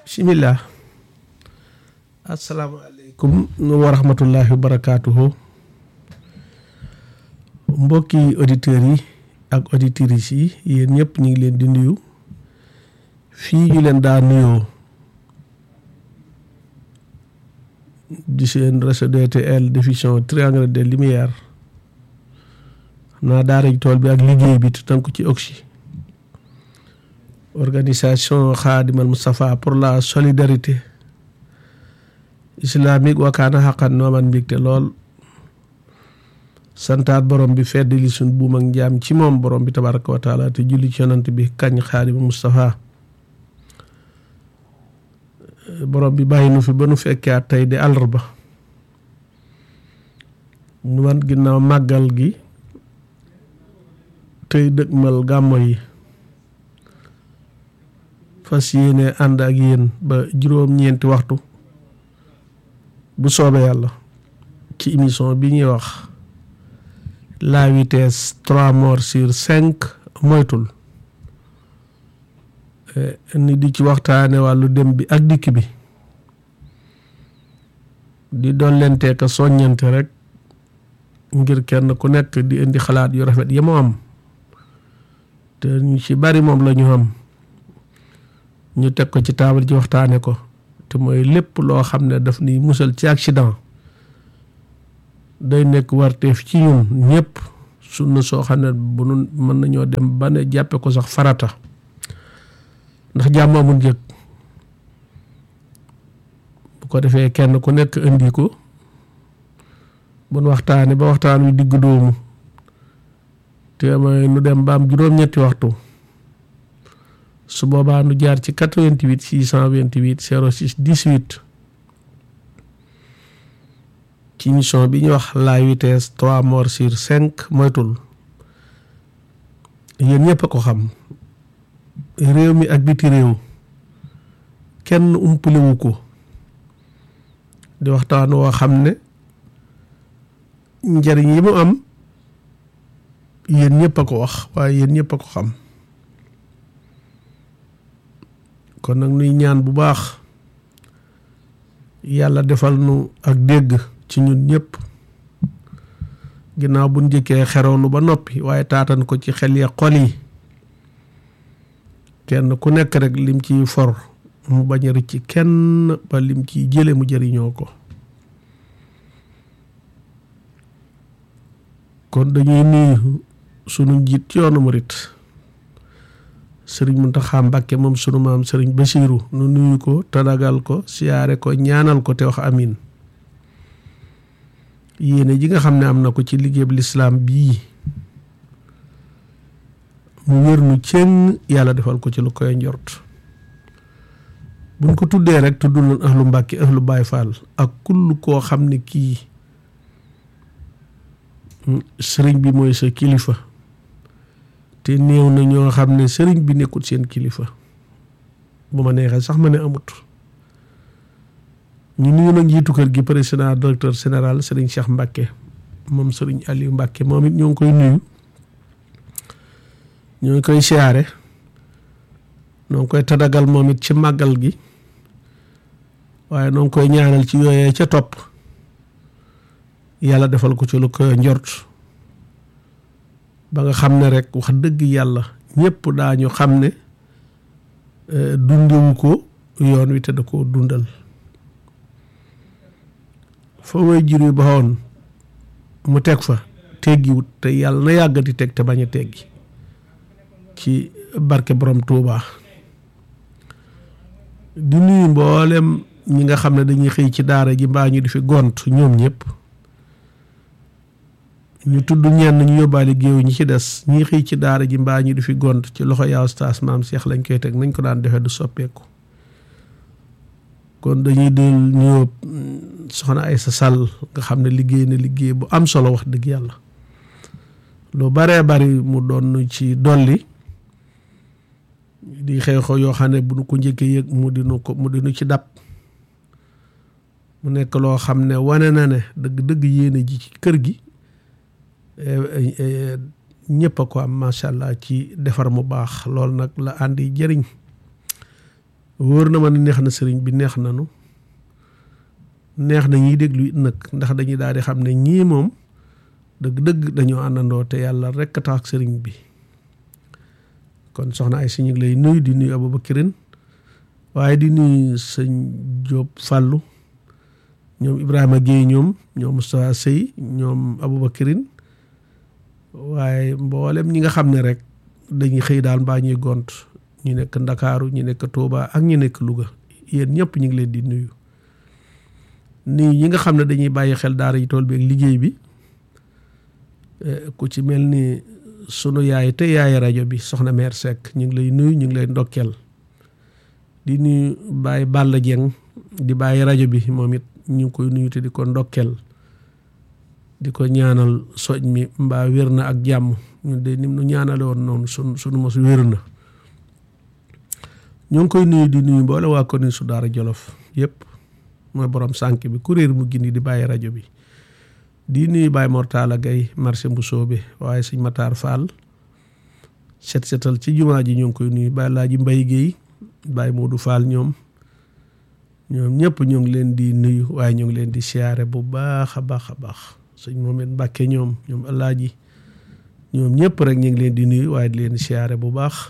bismillah asalaamaaleykum wa rahmatullahi wa barakaatuhu mbokki auditeurs yi ak auditrices yi yéen ñëpp ñu ngi leen di nuyu fii ñu leen daa nuyoo di seen réseau DTL diffusion triangle de lumière xam naa daara ji tool bi ak liggéey bi te tënku ci oxy organisation Khadimal Moustapha pour la solidarité islamique wakaana xaqan nooman mbégte lool santaat borom bi fedd li suñ buum ak njaam ci moom borom bi tabaraka wa taala te julli ci yonant bi kañ Khadimal Moustapha borom bi bàyyi nu fi ba nu fekkee tey di àllarba nu man ginnaaw màggal gi tey dëgmal gàmmo yi fas yéene ànd ak yéen ba juróom-ñeenti waxtu bu soobee yàlla ci émission bi ñuy wax la vitesse trois morts sur cinq moytul ni di ci waxtaane wàllu dem bi ak dikk bi di dollentee ka soññante rek ngir kenn ku nekk di indi xalaat yu rafet yi mu am te ñu ci bari moom la ñu am ñu teg ko ci taabal ji waxtaane ko te mooy lépp loo xam ne daf ni musal ci accident day nekk warteef ci ñun ñëpp sunna soo xam ne bu nu mën nañoo dem ba ne jàppe ko sax farata ndax jàmm amul njëg bu ko defee kenn ku nekk indi ko bu nu waxtaane ba waxtaan wi digg doomu te mooy nu dem ba am juróom-ñetti waxtu su boobaa nu jaar ci 88 628 06 18 ci émission bi ñuy wax la vitesse trois morts sur cinq moytul yéen ñëpp a ko xam réew mi ak biti réew kenn umpalewu ko di waxtaan woo xam ne njariñ yi mu am yéen ñëpp a ko wax waaye yéen ñëpp a ko xam kon nag nuy ñaan bu baax yàlla defal nu ak dégg ci ñun ñëpp ginnaaw bu njëkkee xerewlu ba noppi waaye taatan ko ci xel ya xol yi kenn ku nekk rek lim ciy for mu bañ a rëcc kenn ba lim ciy jële mu jëriñoo ko kon dañuy nuyu sunu njiit ci yoonu murit sëriñ Muntaxa Mbàkke moom sunu maam sëriñ Basiiru nu nuyu ko tadagal ko siyaare ko ñaanal ko te wax amin yéene ji nga xam ne am na ko ci liggéeyub lislaam bii mu wér nu cëng yàlla defal ko ci lu koy njort buñ ko tuddee rek tudd nañ ahlu Mbàkke ahlu Baay Faal ak kull koo xam ne kii sëriñ bi mooy sa kilifa te néew na ñoo xam ne sëriñ bi nekkul seen kilifa bu ma neexee sax ma ne amut ñu nuyu nag njiitu kër gi président directeur général sëriñ Cheikh Mbacke moom sëriñ Aliou Mbacke moom it ñoo ngi koy nuyu ñoo ngi koy siyaare ñoo ngi koy tadagal moom it ci màggal gi waaye ñoo ngi koy ñaanal ci yooyee ca topp yàlla defal ko ci lu ko njort ba nga xam ne rek wax dëgg yàlla ñëpp daañu xam ne dundewu ko yoon wi te da koo dundal fa way jur yi baxoon mu teg fa teggiwut te yàlla na yàggati teg te bañ a teggi ci barke borom Tuuba di nuyu mboolem ñi nga xam ne dañuy xëy ci daara ji mbaa ñu di fi gont ñoom ñëpp ñu tudd ñenn ñu yóbbaale géew ñi ci des ñi xëy ci daara ji mbaa ñu di fi gont ci loxo yaa ustaas maam Cheikh lañ koy teg nañ ko daan defee du soppeeku kon dañuy del ñëw soxna Aysa Sall nga xam ne liggéey na liggéey bu am solo wax dëgg yàlla lu baree bari mu doon ci dolli di xew xew yoo xam ne bu nu ko njëkkee yëg mu dinu ko mu dinu ci dab mu nekk loo xam ne wane na ne dëgg dëgg yéene ji ci kër gi ñëpp a ko am macha allah ci defar mu baax loolu nag la àndi jëriñ wóor na ma ne neex na sëriñ bi neex nanu neex na ñiy déglu it nag ndax dañuy daal di xam ne ñii moom dëgg-dëgg dañoo àndandoo te yàlla rekk tax ak sëriñ bi kon soxna ay si ñu ngi lay nuyu di nuyu Aboubacrine waaye di nuyu sëñ Diop Fallou ñoom Ibrahima Guèye ñoom ñoom Moustapha Sey ñoom Aboubacrine waaye mboolem ñi nga xam ne rek dañuy xëy daal mbaa ñuy gont ñu nekk Ndakaaru ñu nekk Touba ak ñu nekk Louga yéen ñëpp ñu ngi leen di nuyu nuyu ñi nga xam ne dañuy bàyyi xel daara yi tool bi ak liggéey bi ku ci mel ni sunu yaay te yaay rajo bi soxna mère Seck ñu ngi lay nuyu ñu ngi lay ndokkeel di nuyu Baye Balla Dieng di bàyyi rajo bi moom it ñu ngi koy nuyu te di ko ndokkeel di ko ñaanal soj mi mbaa wér na ak jàmm ñun de nim nu ñaanale woon noonu sun sunu mos wér na ñu ngi koy nuyu di nuyu mboole waa ko ni su daara jolof yëpp mooy borom sànk bi kuréer mu gindi di bàyyi rajo bi di nuyu Baye Mortala Gaye marché bu soobe waaye sëñ Matar Fall set setal ci jumaa ji ñu ngi koy nuyu Baye Laaji Mbay Géey Baye Modou Fall ñoom ñoom ñëpp ñu ngi leen di nuyu waaye ñu ngi leen di siyaare bu baax a baax a baax sëñ Mohamed Mbàkke ñoom ñoom Alaaji ñoom ñëpp rek ñu ngi leen di nuyu waaye di leen di siyaare bu baax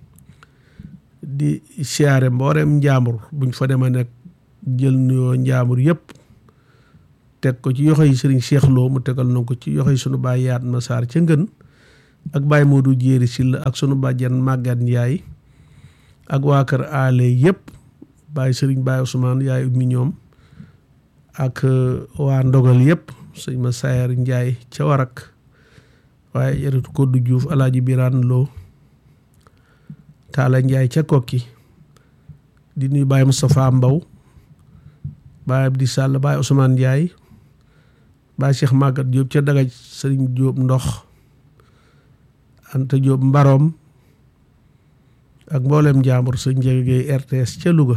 di siyaare mboolem njaambur buñ fa demee nag jël nuyoo njaambur yëpp teg ko ci yoxo yi sëriñ Cheikh Lo mu tegal na ko ci yoxo yi sunu baay yaat ma saar ca ngën ak baay Modou Jéeri Silla ak sunu bàjjan Màggat Njaay ak waa kër aale yëpp baay sëriñ baay Ousmane yaay ummi ñoom ak waa ndogal yëpp sëñ ma Sayar Njaay ca warak waaye yaritu Koddu Juuf alaaji Biraan Lo Taala Njaay ca kokki di nuyu baay Moustapha Mbaw baay Abdi Sall baay Ousmane Njaay baay Cheikh Magat Diop ca dagaj sëriñ Diop ndox Anta Diop mbaroom ak mboolem njaambur sëñ Njegegey RTS ca Louga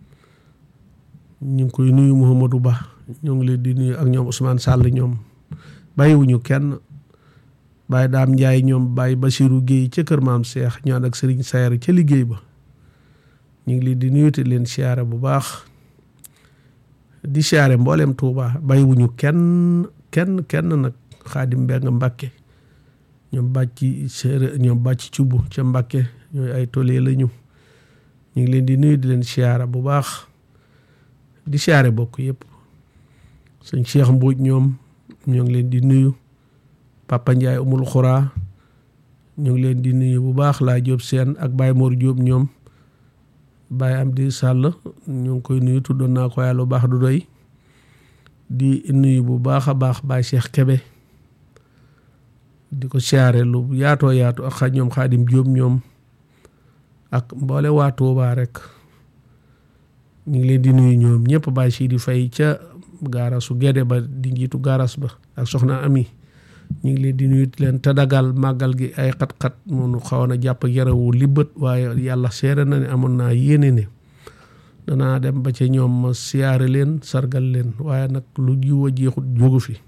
ñu ngi koy nuyu Mouhamadou Ba ñoo ngi leen di nuyu ak ñoom Ousmane Sall ñoom bàyyiwuñu kenn Baye Daam Njaay ñoom Baye Basiru Géey ca kër maam Cheikh ñu ànd ak sëriñ Sayar ca liggéey ba ñu ngi leen di nuyu te leen siyaare bu baax di siyaare mboolem Touba bàyyiwuñu kenn kenn kenn nag xaadim mbeng Mbàkke ñoom bàcci séeré ñoom bàcc cubb ca Mbàkke ñooy ay tolee lañu ñu ngi leen di nuyu di leen siyaare bu baax di siyaare bokk yëpp sëñ Cheikh Mbuuj ñoom ñoo ngi leen di nuyu Papa Ndiaye umul xuraa ñu ngi leen di nuyu bu baax laa Jóob seen ak Baye Mor Jóob ñoom Baye Amdi Sàll ñu ngi koy nuyu tuddoon naa ko yàlla bu baax du doy di nuyu bu baax a baax Baye Cheikh Kebe di ko siyaare lu yaatoo yaatu ak xa ñoom Xaadim Jóob ñoom ak mboole waa Tuubaa rek ñu ngi leen di nuyu ñoom ñëpp Baye Sidi Fay ca gaarasu Gede ba di njiitu gaaras ba ak soxna Ami ñu ngi leen di nuyu leen te dagal màggal gi ay xat-xat moonu xawoon a jàpp yarawu libbët waaye yàlla seere na ne amoon naa yéene ne danaa dem ba ca ñoom ma siyaare leen sargal leen waaye nag lu jiw a jeexut jógu fi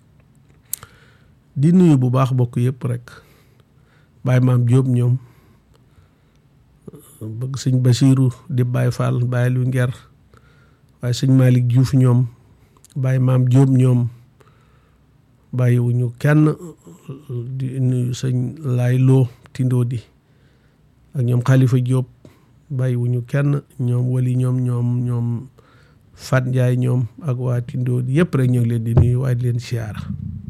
di nuyu bu baax bokk yëpp rek Baye Maam Jóob ñoom bëgg sëñ Basiiru di Baye Fall Baye lu nger waaye sëñ Malick Diouf ñoom Baye Maam Jóob ñoom bàyyiwuñu kenn di nuyu sëñ laay loo tindoo di ak ñoom xalifa Jóob bàyyiwuñu kenn ñoom wali ñoom ñoom ñoom Fat Njaay ñoom ak waa tindoo di yëpp rek ñoo ngi leen di nuyu waaye di leen siyaara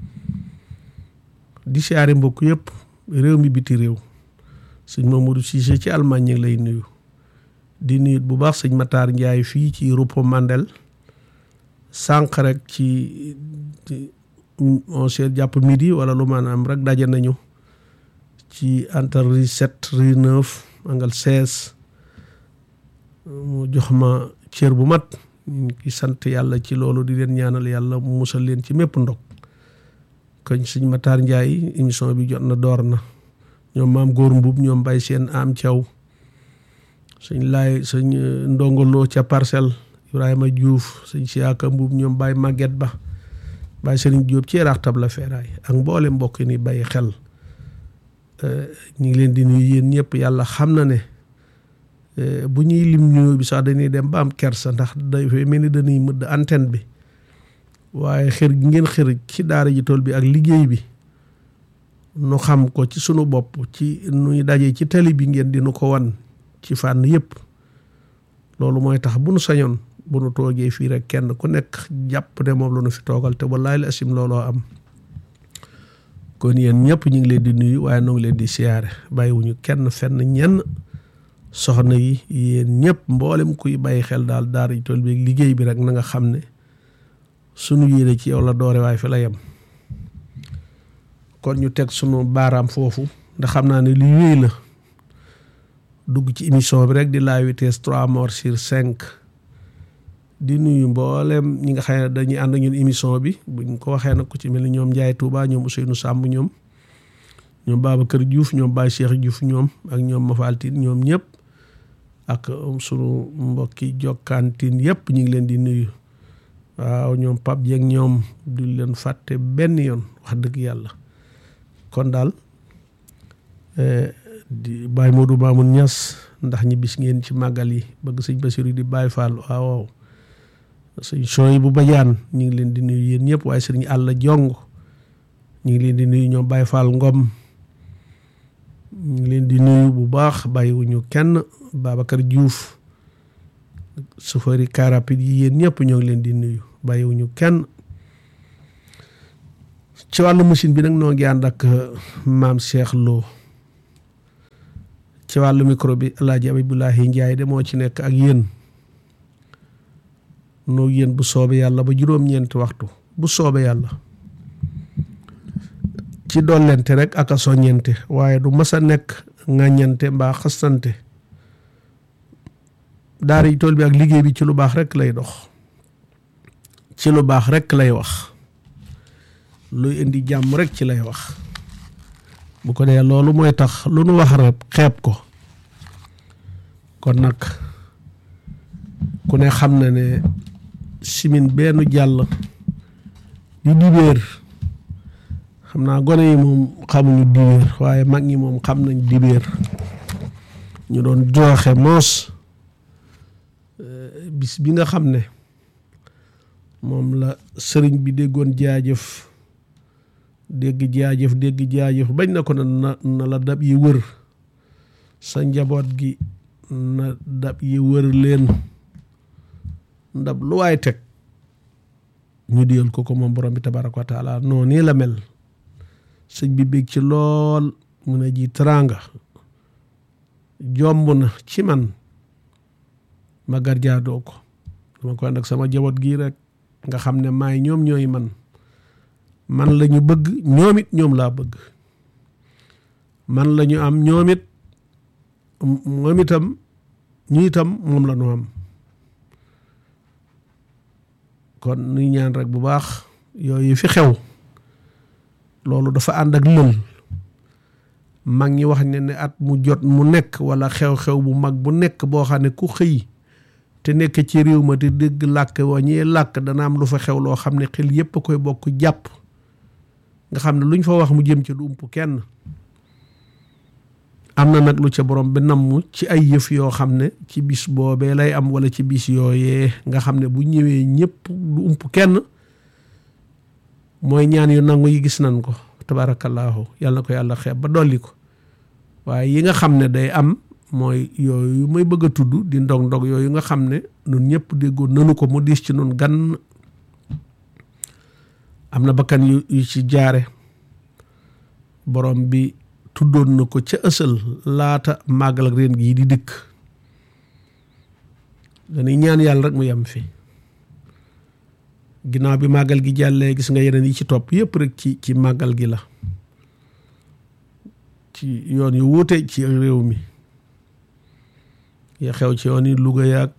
di siyaare mbokk yëpp réew mi biti réew sëñ Mamadou Cissé ci Allemagne ñu ngi lay nuyu di nuyu bu baax sëñ Matar Njaay fii ci Rupo Mandel sànq rek ci onze heures jàpp midi wala lu maanaam rek daje nañu ci entre rue sept rue neuf angle seize mu jox ma cër bu mat ñu ngi sant yàlla ci loolu di leen ñaanal yàlla mu musal leen ci mépp ndog koñ sëñ Matar Ndiaye émission bi jot na door na ñoom maam góor mbub ñoom bay seen am thiaw sëñ laay sëñ ndongoloo ca parcelle Ibrahima Diouf sëñ siyaaka mbub ñoom bay màgget ba Baye Serigne Diop ci yaraax tabla feeraay ak mboole mbokk ni bàyyi xel ñu ngi leen di nuyu yéen ñëpp yàlla xam na ne bu ñuy lim nuyoo bi sax dañuy dem ba am kersa ndax dafay mel ni dañuy mëdd antenne bi waaye xër gi ngeen xër ci daara ji tool bi ak liggéey bi nu xam ko ci sunu bopp ci nuy daje ci tali bi ngeen di nu ko wan ci fànn yëpp loolu mooy tax bu nu sañoon bu nu toogee fii rek kenn ku nekk jàpp ne moom la nu fi toogal te wallaay la asim looloo am kon yéen ñëpp ñu ngi leen di nuyu waaye noo ngi leen di siyaare bàyyiwuñu kenn fenn ñenn soxna yi yéen ñëpp mboolem kuy bàyyi xel daal daara ji tool bi liggéey bi rek na nga xam ne sunu yéene ci yow la doore waaye fi la yem kon ñu teg sunu baaraam foofu ndax xam naa ne li wéy la dugg ci émission bi rek di la vitesse trois morts sur cinq di nuyu mboolem ñi nga xam ne dañuy ànd ñun émission bi buñ ko waxee nag ku ci mel ni ñoom Ndiaye Touba ñoom Ousseynou Samb ñoom ñoom Babacar Diouf ñoom Baye Cheikh Diouf ñoom ak ñoom Mafaltine ñoom ñëpp ak sunu mbokki jokkantin yëpp ñu ngi leen di nuyu waaw ñoom Pape Dieng ñoom du leen fàtte benn yoon wax dëgg yàlla kon daal di Baye Modou Mamoun Niass ndax ñi bis ngeen ci màggal yi bëgg sëñ Basiru di Baye Fall waaw waaw sëñ Soy bu bajaan ñu ngi leen di nuyu yéen ñëpp waaye sëriñ Àlla Jong ñu ngi leen di nuyu ñoom Baye Fall Ngom ñu ngi leen di nuyu bu baax bàyyiwuñu kenn Babacar Diouf sufari car rapide yi yéen ñëpp ñoo ngi leen di nuyu bàyyiwuñu kenn ci wàllu machine bi nag noo ngi ànd ak maam Cheikh Lo ci wàllu micro bi El Hadj Abibulahi Ndiaye de moo ci nekk ak yéen noo yéen bu soobee yàlla ba juróom-ñeenti waxtu bu soobee yàlla ci dollente rek ak a soññente waaye du mas a nekk ŋàññante mbaa xastante daara yi tool bi ak liggéey bi ci lu baax rek lay dox ci lu baax rek lay wax luy indi jàmm rek ci lay wax bu ko dee loolu mooy tax lu nu wax rek xeeb ko kon nag ku ne xam na ne simin benn jàll di dibéer xam naa gone yi moom xamuñu dibéer waaye mag ñi moom xam nañ dibéer ñu doon jooxe moos bis bi nga xam ne moom la sëriñ bi déggoon jaajëf dégg jaajëf dégg jaajëf bañ na ko na na la dab yi wër sa njaboot gi na dab yi wër leen ndab lu waay teg ñu diyal ko ko moom borom bi tabaraka wa taala noo nii la mel sëñ bi bég ci lool mu ne ji teraanga jomb na ci man ma garjaadoo ko dama ko ànd ak sama jaboot gii rek nga xam ne maay ñoom ñooy man man la ñu bëgg ñoom it ñoom laa bëgg man la ñu am ñoom it moom itam ñu itam moom la ñu am kon nuy ñaan rek bu baax yooyu fi xew loolu dafa ànd ak lël mag ñi wax ne ne at mu jot mu nekk wala xew-xew bu mag bu nekk boo xam ne ku xëy te nekk ci réew ma te dégg làkk wa ñee làkk dana am lu fa xew loo xam ne xel yépp a koy bokk jàpp nga xam ne luñ fa wax mu jëm ci du ump kenn am na nag lu ca borom bi namm ci ay yëf yoo xam ne ci bis boobee lay am wala ci bis yooyee nga xam ne bu ñëwee ñëpp du ump kenn mooy ñaan yu nangu yi gis nañ ko tabaarakallaahu yàlla na ko yàlla xeeb ba dolli ko waaye yi nga xam ne day am mooy yooyu may bëgg a tudd di ndog ndog yooyu nga xam ne nun ñëpp déggoon nanu ko mu diis ci nun gan am na bakkan yu yu ci jaare borom bi tuddoon na ko ca ësal laata màggal ak reen gii di dikk dañuy ñaan yàlla rek mu yem fi ginnaaw bi màggal gi jàllee gis nga yeneen yi ci topp yëpp rek ci ci màggal gi la ci yoon yu wuute ci réew mi ya xew ci yoon yi Louga yàgg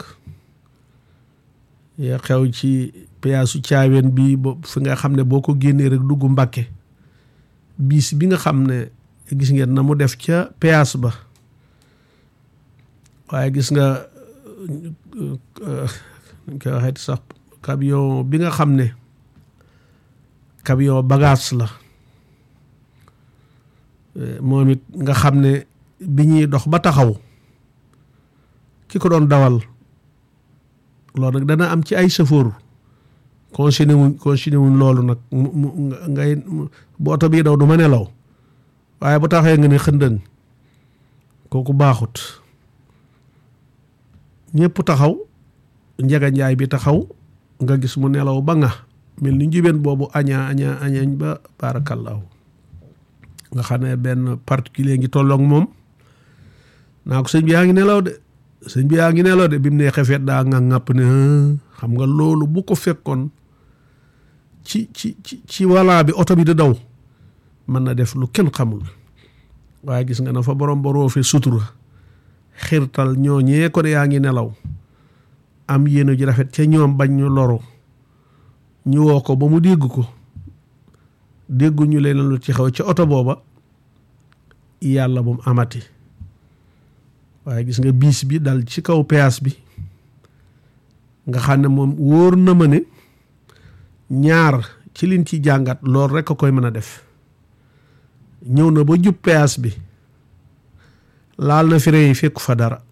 ya xew ci piyaasu caaween bi bo fi nga xam ne boo ko génnee rek dugg Mbàkke biis bi nga xam ne gis ngeen na mu def ca péage ba waaye gis nga ñu koy waxee sax camion bi nga xam ne camion bagage la moom it nga xam ne bi ñuy dox ba taxaw ki ko doon dawal loolu nag dana am ci ay sëfoor consigné wuñ consigné wuñ loolu nag mu ngay bu oto bii daw du ma nelaw waaye bu taxee nga ne xëndëng kooku baaxut ñëpp taxaw njega njaay bi taxaw nga gis mu nelaw ba nga mel ni njubeen boobu añaa añaa añañ ba baarakallaahu nga xam ne benn particulier ngi tolloog moom naa ko sëñ bi yaa ngi nelaw de sëñ bi yaa ngi nelaw de bi mu nee xefeet daa nga ŋàpp ne xam nga loolu bu ko fekkoon ci ci ci ci walla bi oto bi di daw mën na def lu kenn xamul waaye gis nga na fa borom boroo fi sutura xirtal ñooñee ko ne yaa ngi nelaw am yéene ji rafet ca ñoom bañ ñu loru ñu woo ko ba mu dégg ko déggu ñu leen lu ci xew ci oto booba yàlla moom amati waaye gis nga biis bi dal ci kaw péage bi nga xam ne moom wóor na ma ne ñaar ci liñ ci jàngat loolu rekk a koy mën a def ñëw na ba jub péage bi laal na frein yi fekku fa dara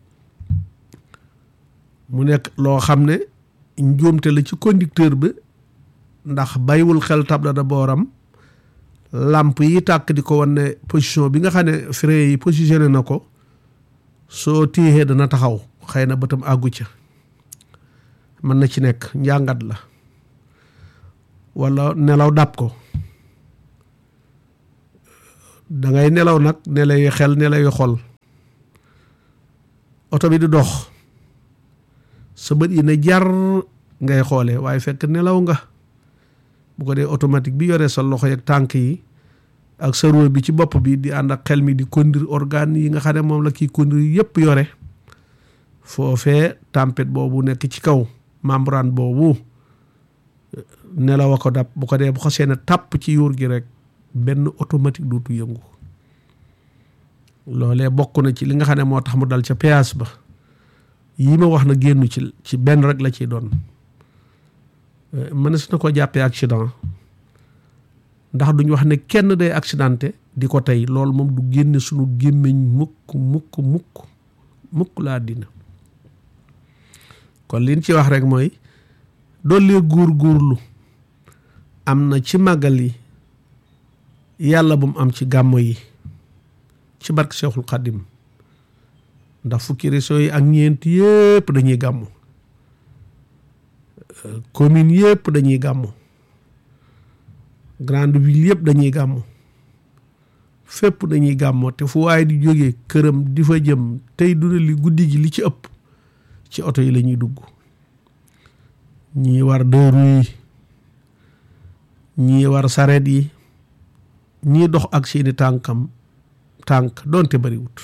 mu nekk loo xam ne njuumte la ci conducteur bi ndax bàyyiwul xel tabla da booram làmp yi tàkk di ko wan ne position bi nga xam ne frein yi positionné na ko soo téexee dana taxaw xëy na bëtam àggu ca mën na ci nekk njàngat la walla nelaw dàpp ko dangay nelaw nag nelaw yu xel nelaw yu xol oto bi di dox sa bët yi ne jar ngay xoole waaye fekk nelaw nga bu ko dee automatique bi yore sa loxo yeeg tànk yi ak sa róo bi ci bopp bi di ànd ak xel mi di conduire organe yi nga xam ne moom la kii conduire yépp yore foofee tempête boobu nekk ci kaw membrane boobu nelaw a ko dab bu ko dee bu xasee ne tàpp ci yuur gi rek benn automatique dootu yëngu loolee bokk na ci li nga xam ne moo tax mu dal ca péage ba yii ma wax na génn ci ci benn rek la ciy doon mënees na ko jàppee accident ndax duñ wax ne kenn day accidenté di ko tey loolu moom du génne sunu gémmiñ mukk mukk mukk mukk laa dina kon liñ ci wax rek mooy dollee góor góorlu am na ci màggal yi yàlla bu mu am ci gàmmo yi ci barke Seexul Xaddim ndax fukki régions yi ak ñeent yépp dañuy gàmmu commune yépp dañuy gàmmu grande ville yépp dañuy gàmmu fépp dañuy gàmmoo te fu waaye di jógee këram di fa jëm tey duna li guddi gi li ci ëpp ci oto yi la ñuy dugg ñii war deux roues yi ñii war sareet yi ñii dox ak seeni tànkam tànk doonte bariwut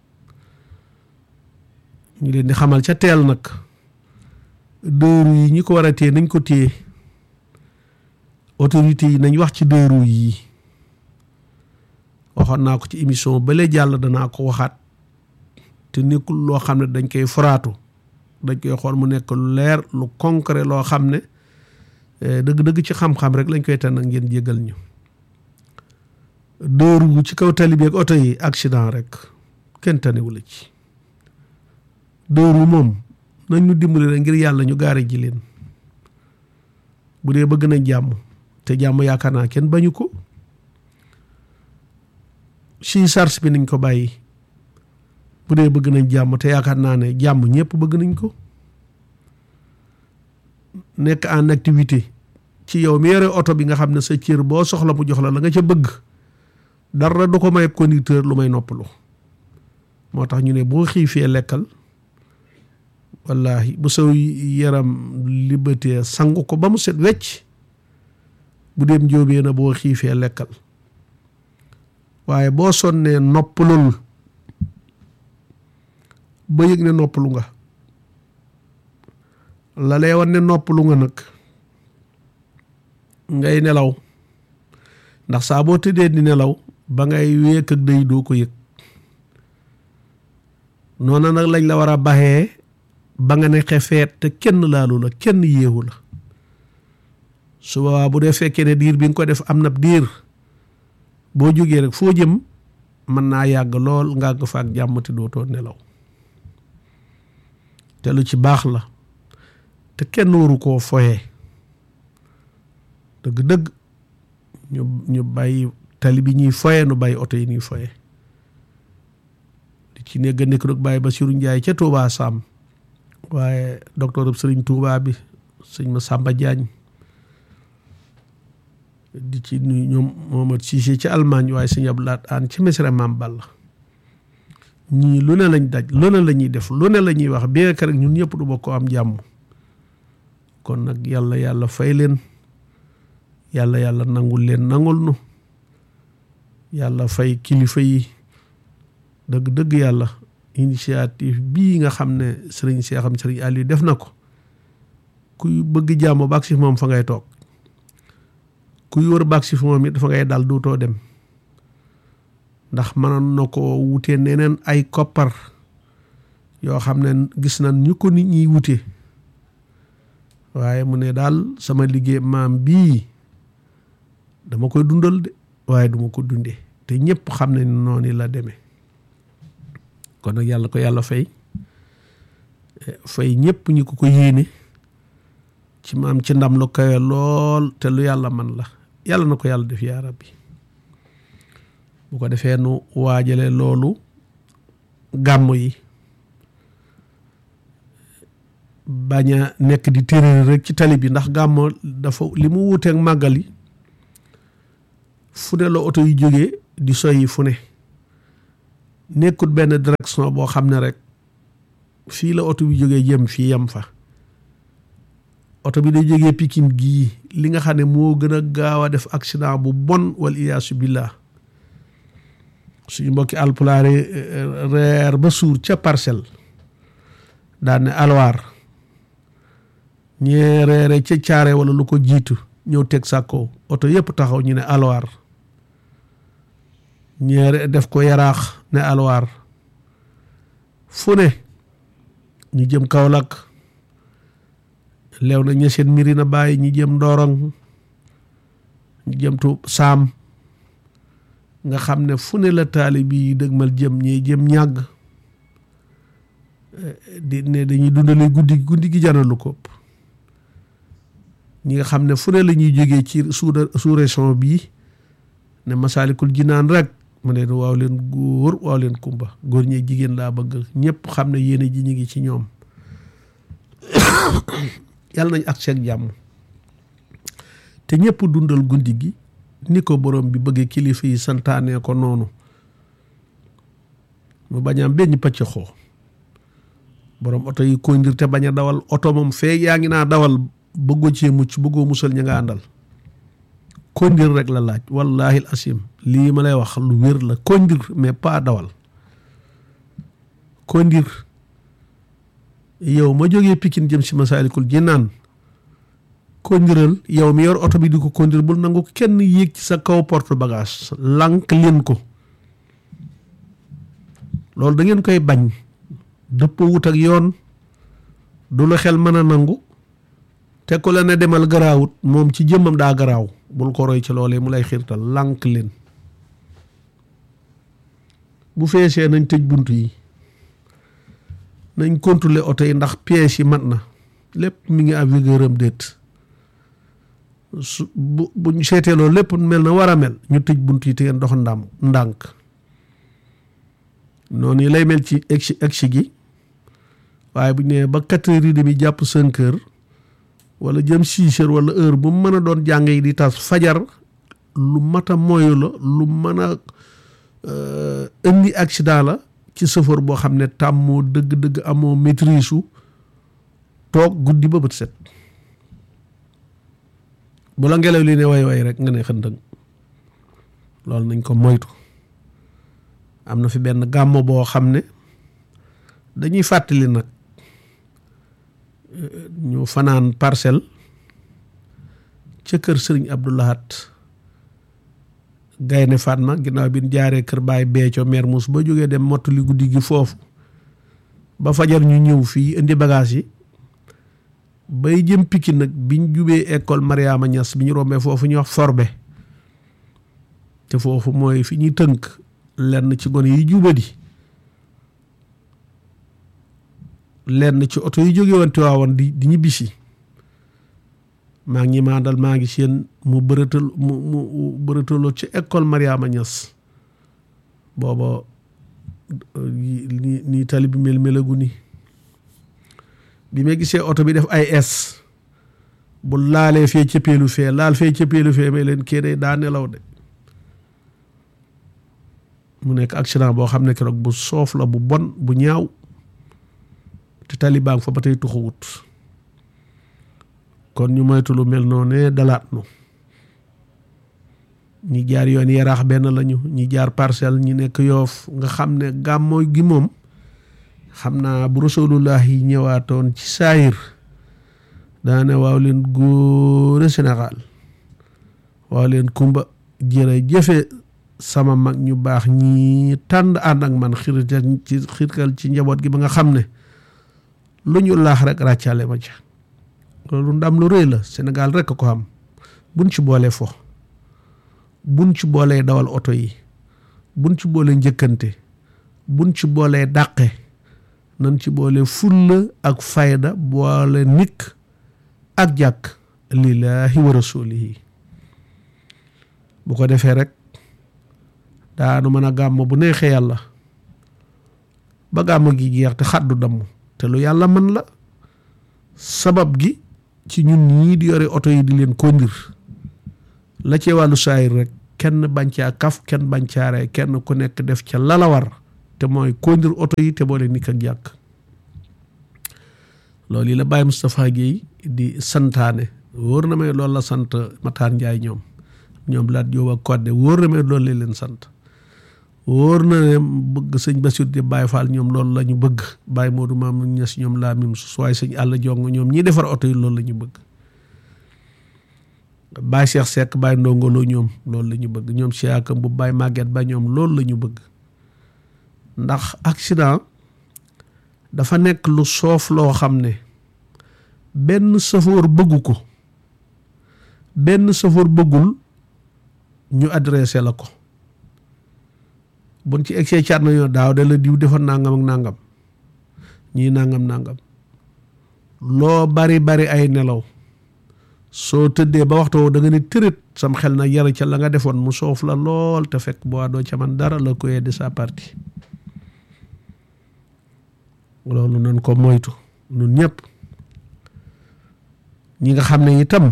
ñu leen di xamal ca teel nag dëru yi ñi ko war a téye nañ ko téye autorité yi nañ wax ci dëru yi waxoon naa ko ci émission bale jàll danaa ko waxaat te nekkul loo xam ne dañ koy foraatu dañ koy xool mu nekk lu leer lu concret loo xam ne dëgg-dëgg ci xam-xam rek lañ koy tànn ngeen jégal ñu dëru ci kaw tali bi ak oto yi accident rek kenn tanewu la ci dëru moom nañ ñu dimbali rek ngir yàlla ñu gaare ji leen bu dee bëgg nañ jàmm te jàmm yaakaar naa kenn bañu ko si sars bi nañ ko bàyyi bu dee bëgg nañ jàmm te yaakaar naa ne jàmm ñëpp bëgg nañ ko nekk en activité ci yow mi yore oto bi nga xam ne sa cër boo soxla mu jox la la nga ca bëgg dara du ko may conducteur lu may noppalu moo tax ñu ne boo xiifee lekkal wallahi bu saw yaram liberté sangu ko ba mu set wecc bu dem njóobee na boo xiifee lekkal waaye boo sonnee noppalul ba yëg ne noppalu nga la lay wan ne noppalu nga nag ngay nelaw ndax saa boo tëddee di nelaw ba ngay wéek ak day doo ko yëg noona nag lañ la war a baxee ba nga ne xefeet te kenn laalu la kenn yéewu la su boobaa bu dee fekkee ne diir bi nga ko def am na diir boo jógee rek foo jëm mën naa yàgg lool nga àgg fa ak jàmm te dootoo nelaw te lu ci baax la te kenn waru koo foye dëgg-dëgg ñu ñu bàyyi tali bi ñuy foye nu bàyyi oto yi ñuy foye di ci nekk nekk nag bàyyi Basiru Njaay ca Touba Sam waaye docteur sëriñ Touba bi sëñ ma Samba Diagne di ci nuyu ñoom Mohamed Cissé ci Allemagne waaye sëñ Abdoulaat Aan ci Mesre Maam Balla ñii lu ne lañ daj lu ne la ñuy def lu ne la ñuy wax bien que rek ñun ñëpp du bokk am jàmm kon nag yàlla yàlla fay leen yàlla yàlla nangul leen nangul nu yàlla fay kilifa yi dëgg-dëgg yàlla initiative bii nga xam ne sëriñ Seexam sëriñ Aliou def na ko kuy bëgg jàmm baag si moom fa ngay toog kuy wër baag si moom it dafa ngay dal duutoo dem ndax mënoon na ko wutee neneen ay koppar yoo xam ne gis nañ ñu ko nit ñiy wute waaye mu ne daal sama liggéey maam bii dama koy dundal de waaye duma ko dundee te ñëpp xam ne noonu la demee kon nag yàlla ko yàlla fay fay ñëpp ñi ko ko yéene ci maam ci ndam lu kawe lool te lu yàlla man la yàlla na ko yàlla def yaa rabbi bu ko defee nu waajale loolu gàmm yi bañ a nekk di téeréer rek ci tali bi ndax gàmm dafa li mu wuuteeg màggal yi fu ne la oto yu jógee di soyi fu ne nekkut benn direction boo xam ne rek fii la oto bi jógee jëm fii yem fa oto bi day jógee Pikine gii li nga xam ne moo gën a gaaw a def accident bu bon wal iyaasu billah suñu mbokki alpulaare reer ba suur ca parcelle daan ne alwaar ñee reere ca caare wala lu ko jiitu ñëw teg sàkkoo oto yëpp taxaw ñu ne alwaar ñeere def ko yaraax ne alwaar fu ne ñu jëm Kaolack leew na ñeseen miri na bàyyi ñi jëm Ndorong ñu jëm tu saam nga xam ne fu ne la taalib yi dëgmal jëm ñi jëm ñàgg di ne dañuy dundale guddi guddi gi janalu ko ñi nga xam ne fu ne la ñuy jógee ci sous sous région bii ne masaalikul jinaan rek mu ne waaw leen góor waaw leen kumba góor ñee jigéen laa bëgg ñëpp xam ne yéene ji ñu ngi ci ñoom yàlla nañ ak seeg jàmm te ñëpp dundal guddi gi ni ko borom bi bëggee kilifa yi santaanee ko noonu mu bañ am benn pàcc xoo borom oto yi kondir te bañ a dawal oto moom fee yaa ngi naa dawal bëggoo cee mucc bëggoo musal ña nga àndal kondir rek la laaj wallahi asim lii ma lay wax lu wér la kondir mais pas dawal kondir yow ma jógee Pikine jëm si Masaalikul Jinaan kondiral yow mi yor oto bi di ko kondir bul nangu kenn yéeg ci sa kaw porte bagage lànk leen ko loolu da ngeen koy bañ dëppoo wut ak yoon du la xel mën a nangu te ku la ne demal garaawut moom ci jëmmam daa garaaw bul ko roy ci loolee mu lay xiirtal lànk leen bu feesee nañ tëj bunt yi nañ contrôler oto yi ndax pièces yi mat na lépp mi ngi à vigueur am déet su bu bu ñu seetee loolu lépp mel na war a mel ñu tëj bunt yi te ngeen dox ndam ndànk noonu lay mel ci egsi egsi gi waaye bu ñu nee ba quatre heures yi demi jàpp cinq heures wala jëm six heures wala heure bu mën a doon jàng yi di tas fajar lu mat a moyu la lu mën a indi accident la ci chauffeur boo xam ne tàmmoo dëgg-dëgg amoo maîtrise su toog guddi ba bët set bu la ngelaw li ne way way rek nga ne xëndëng loolu nañ ko moytu am na fi benn gàmmo boo xam ne dañuy fàttali nag ñu fanaan parcelle ca kër sëriñ Abdoulahat Gaynde Fatma ginnaaw bi ñu jaaree kër Baay Beeco Mermoz ba jógee dem mottali guddi gi foofu ba fajar ñu ñëw fii indi bagage yi bay jëm Pikine nag biñ jubee école Mariama Niass bi ñu rombee foofu ñuy wax forbe te foofu mooy fi ñuy tënk lenn ci gone yi jubadi lenn ci oto yi jóge woon Tiwaawan di di ñibbisi maa ngi maa dal maa ngi seen mu bërëtal mu mu bërëtaloo ci école Mariama Niass booba nii nii tali bi mel melagu ni bi ma gisee oto bi def ay es bu laalee fee cëppeelu fee laal fee cëppeelu fee may leen kii day daa nelaw de mu nekk accident boo xam ne keroog bu soof la bu bon bu ñaaw te tali baa ngi fa ba tey tuxawut kon ñu moytu lu mel noonu dalaat nu ñi jaar yoon yaraax benn lañu ñi jaar parcelle ñi nekk yoof nga xam ne gàmmoo gi moom xam naa bu rasulullah yi ñëwaatoon ci saayir daane waaw leen góore Sénégal waaw leen kumba jërë jëfe sama mag ñu baax ñi tànd ànd ak man xirtal ci xirtal ci njaboot gi ba nga xam ne lu ñu laax rek ràccaale ma ca loolu ndam lu rëy la Sénégal rek ko am buñ ci boolee fo buñ ci boolee dawal oto yi buñ ci boolee njëkkante buñ ci boolee dàqe nañ ci boole fulla ak fayda boole nikk ak jàkk lillaahi wa rasulihi bu ko defee rek daanu mën a gàmm bu neexee yàlla ba gàmm gi jeex te xaddu damm te lu yàlla mën la sabab gi ci ñun ñii di yore oto yi di leen kondir la ci wàllu saayir rek kenn bañ caa kaf kenn bañ caa rey kenn ku nekk def ca lala war te mooy kondir oto yi te boole nikk ak jàkk loolu yi la Baye Moustapha Guèye di santaane wóor na may loolu la sant Matar Ndiaye ñoom ñoom laat Jóob ak Kodde wóor na may loolu la leen sant wóor na ne bëgg sëñ Bassirou di Baye Fall ñoom loolu la ñu bëgg Baye Modou Mamoun Niass ñoom laa mim su waaye sëñ àll jong ñoom ñii defar oto yi loolu la ñu bëgg Baye Cheikh Seck Baye Ndongolo ñoom loolu la ñu bëgg ñoom Cheikh bu Baye Maguette ba ñoom loolu la ñu bëgg ndax accident dafa nekk lu soof loo xam ne benn safoor bëggu ko benn safoor bëggul ñu adressé la ko buñ ci egsee caat nañoo daaw de la diw defar nangam ak nangam ñii nangam nangam loo bari bari ay nelaw soo tëddee ba waxtu da nga ne tërët sam xel na yara ca la nga defoon mu soof la lool te fekk boo doo ca man dara la koy de sa partie loolu nañ ko moytu ñun ñëpp ñi nga xam ne itam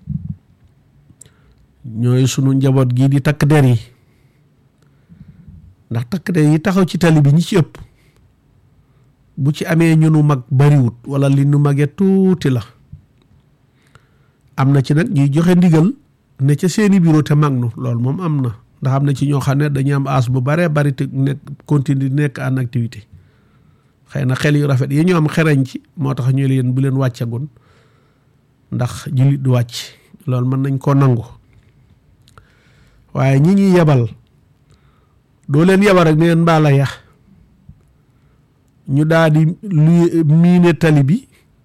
ñooy sunu njaboot gii di takk der yi ndax takk der yi taxaw ci tali bi ñi ci ëpp bu ci amee ñu nu mag bariwut wala li nu magee tuuti la am na ci nag ñuy joxe ndigal ne ca seeni bureau te mag nu loolu moom am na ndax am na ci ñoo xam ne dañuy am as bu baree bari te nekk continue nekk en activité xëy na xel yu rafet yi ñu am xereñ ci moo tax ñu leen bu leen wàccagun ndax jullit du wàcc loolu mën nañ koo nangu waaye ñi ñuy yebal doo leen yebal rek ne leen mbaala ya ñu daal di lu miine tali bi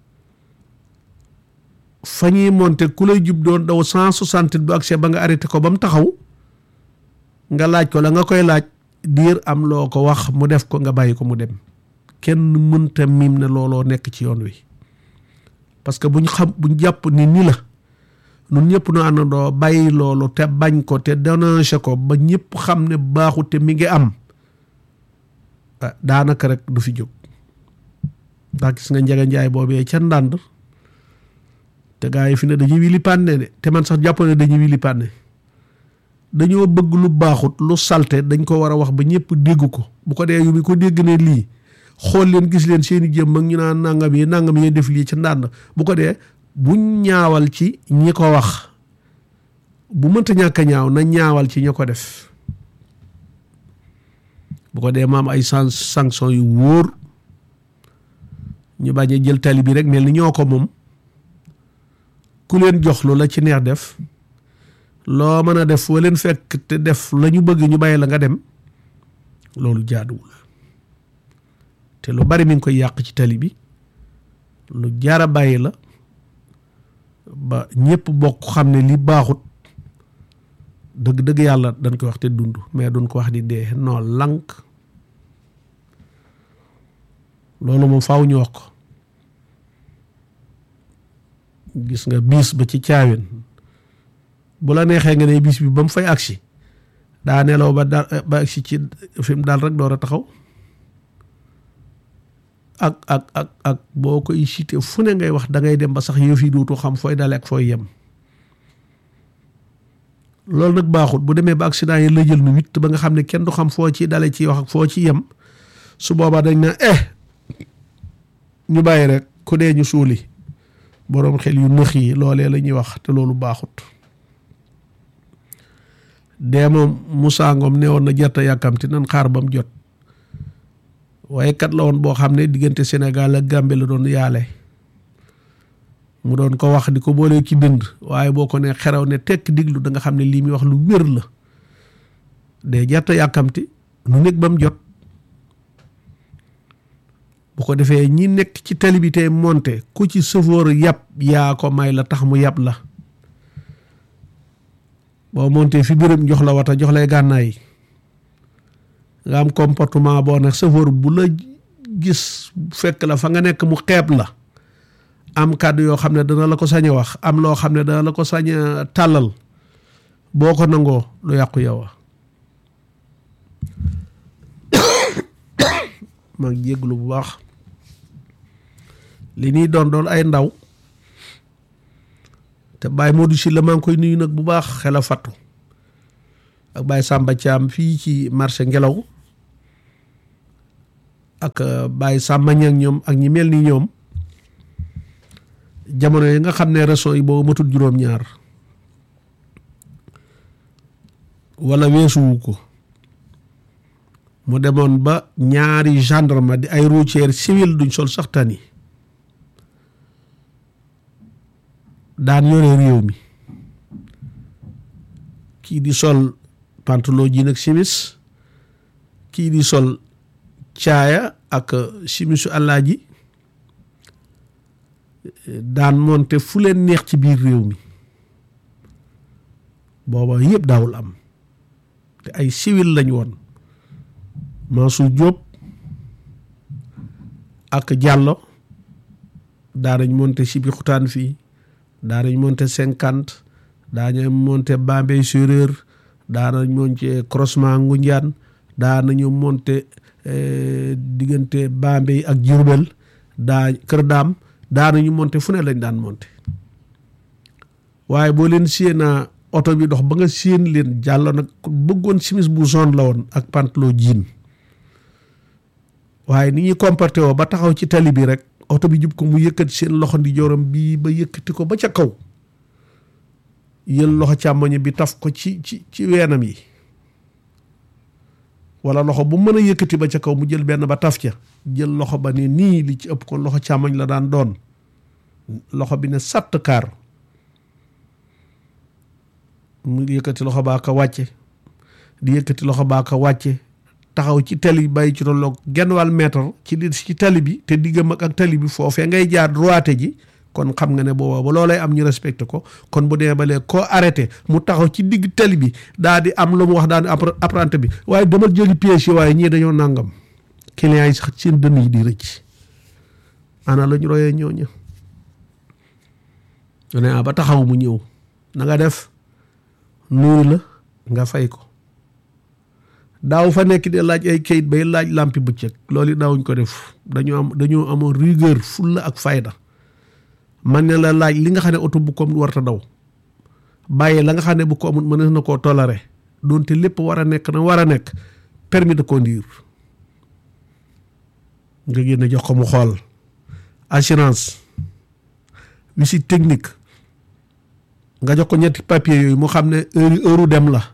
fa ñuy monte ku lay jub doon daw cent soixante bu accès ba nga arrêté ko ba mu taxaw nga laaj ko la nga koy laaj diir am loo ko wax mu def ko nga bàyyi ko mu dem kenn mënta miim ne looloo nekk ci yoon wi parce que buñ xam buñ jàpp ni ni la nun ñëpp nu àndandoo bàyyi loolu te bañ ko te dénoncé ko ba ñëpp xam ne baaxu te mi ngi am daanaka rek du fi jóg ndax gis nga njege njaay boobee ca ndànd te gaa yi fi ne dañuy wili pànne de te man sax jàpp ne dañuy wili pànne dañoo bëgg lu baaxut lu salte dañ ko war a wax ba ñëpp dégg ko bu ko dee yu bi ko dégg ne lii xool leen gis leen seeni jëm ak ñu naan nangam yi nangam yi def lii ca ndànd bu ko dee buñ ñaawal ci ñi ko wax bu mënta ñàkk a ñaaw na ñaawal ci ñi ko def bu ko dee maam ay san sanction yu wóor ñu bañ a jël tali bi rek mel ni ñoo ko moom ku leen jox lu la ci neex def loo mën a def foo leen fekk te def la ñu bëgg ñu bàyyi la nga dem loolu jaaduwul te lu bari mi ngi koy yàq ci tali bi lu jaara bàyyi la ba ñëpp bokk xam ne li baaxut dëgg-dëgg yàlla dañ koy wax te dund mais duñ ko wax di dee noo lànk loolu moom faaw ñu wax ko gis nga biis ba ci caawin bu la neexee nga ne biis bi ba mu fay agsi daa nelaw ba da ba agsi ci fi mu daal rek door a taxaw ak ak ak ak boo koy cité fu ne ngay wax da ngay dem ba sax yëf yi dootu xam fooy dale ak fooy yem loolu nag baaxut bu demee ba accident yi la jël nu witt ba nga xam ne kenn du xam foo ci dale ci wax ak foo ci yem su boobaa dañ na eh ñu bàyyi rek ku dee ñu suuli boroom xel yu nëx yi loolee la ñuy wax te loolu baaxut dee moom Moussa Ngom ne woon na jarta yàkkamti nan xaar ba mu jot waaye kat la woon boo xam ne diggante Sénégal ak Gambie la doon yaale mu doon ko wax di ko boolee ci dënd waaye boo ko ne xeraw ne tekk diglu da nga xam ne lii muy wax lu wér la dee jarta yàkkamti nu nekk ba mu jot bu ko defee ñi nekk ci tali bi tey monte ku ci sëfoor yàpp yaa ko may la tax mu yàpp la boo monte fi bërëm jox la wata jox lay gànnaay nga am comportement boo ne sëfoor bu la gis fekk la fa nga nekk mu xeeb la am kàddu yoo xam ne dana la ko sañ a wax am loo xam ne dana la ko sañ a tàllal boo ko nangoo lu yàqu yow a maa ngi jégglu bu baax li ñuy doon doon ay ndaw te Baye Modou Sylla maa ngi koy nuyu nag bu baax xel a fattu ak Baye Samba Thiam fii ci marché ngelaw ak Baye Samba Niang ñoom ak ñi mel ni ñoom jamono yi nga xam ne réseau yi boobu matul juróom-ñaar wala weesuwu ko mu demoon ba ñaari gendarme di ay routier civil duñ sol sax tani daan yore réew mi kii di sol pantalon ji nag simis kii di sol caaya ak simisu àllaaji daan monte fu leen neex ci biir réew mi booba yëpp daawul am te ay civil lañ woon Mansour Diop ak Diallo daanañ monte si bi xutaan fii daanañ monte cinquante daanañ monte Bambey Séeréer daanañ monte croisement Ngoundiane daanañu monte diggante Bambey ak Diourbel daa Kër Daam daanañu monte fu ne lañ daan monte waaye boo leen séenaa oto bi dox ba nga séen leen jàllo nag bëggoon simis bu zone la woon ak pantalon jean waaye ni ñuy comporté woo ba taxaw ci tali bi rek oto bi jub ko mu yëkkati seen loxo ndi joram bii ba yëkkati ko ba ca kaw yël loxo càmmoñ bi taf ko ci ci ci weenam yi wala loxo bu mën a yëkkati ba ca kaw mu jël benn ba taf ca jël loxo ba ne nii li ci ëpp kon loxo càmmoñ la daan doon loxo bi ne sàtt kaar mu yëkkati loxo baa ko wàcce di yëkkati loxo baa ko wàcce taxaw ci tali bi bàyyi ci tolloog genn wàll mètre ci di ci tali bi te diggam ak tali bi foofee ngay jaar droite ji kon xam nga ne booba ba loolay am ñu respecté ko kon bu dee ba léegi koo arrêté mu taxaw ci digg tali bi daa di am lu mu wax daa di apprenti bi waaye demal jëli pièce yi waaye ñii dañoo nàngam clients yi sax seen dënn yi di rëcc ana la ñu royee ñooñu ne ba taxaw mu ñëw na nga def nuyu la nga fay ko daaw fa nekk di laaj ay kayit bay laaj làmpi bëccëg loolu it daawuñ ko def dañoo am dañoo amoon rigueur fulla ak fayda man ne la laaj li nga xam ne oto bu ko warta daw bàyyi la nga xam ne bu ko amul mën na koo toléré doonte lépp war a nekk na war a nekk permis de conduire nga génne jox ko mu xool assurance visite technique nga jox ko ñetti papier yooyu mu xam ne heure heure dem la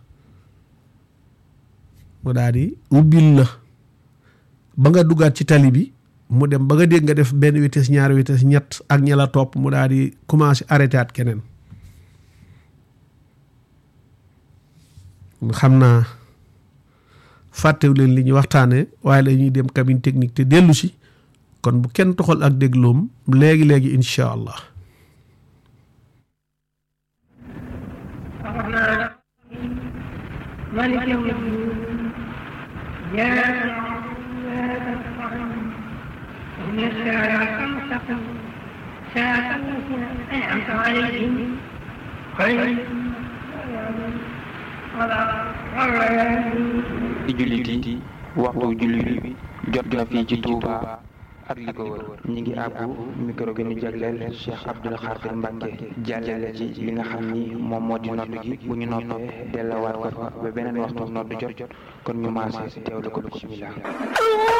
mu daal di ubbil la ba nga duggaat ci tali bi mu dem ba nga dégg nga def benn vitesse ñaari vitesse ñett ak ña la topp mu daal di commencé arrêté at keneen xam naa fàttewu leen li ñuy waxtaanee waaye la ñuy dem cabine technique te dellu si kon bu kenn toxal ak dégloom léegi léegi incha allah. ملك يوم الدين يا إن الساعة المستقيم ساعة التي أنعمت أنعمت عليهم غير ci jullit yi waxtu jullit bi jot na fii ci Touba ak li ko wër ñi ngi àbbu micro gi ñu jagleel Cheikh Abdoul Khadir Mbacke jàllale ci li nga xam ni moom moo di nodd gi bu ñu noppee delluwaat ko fa ba beneen waxtu nodd jot kon ñu maase teewlu ko bismillah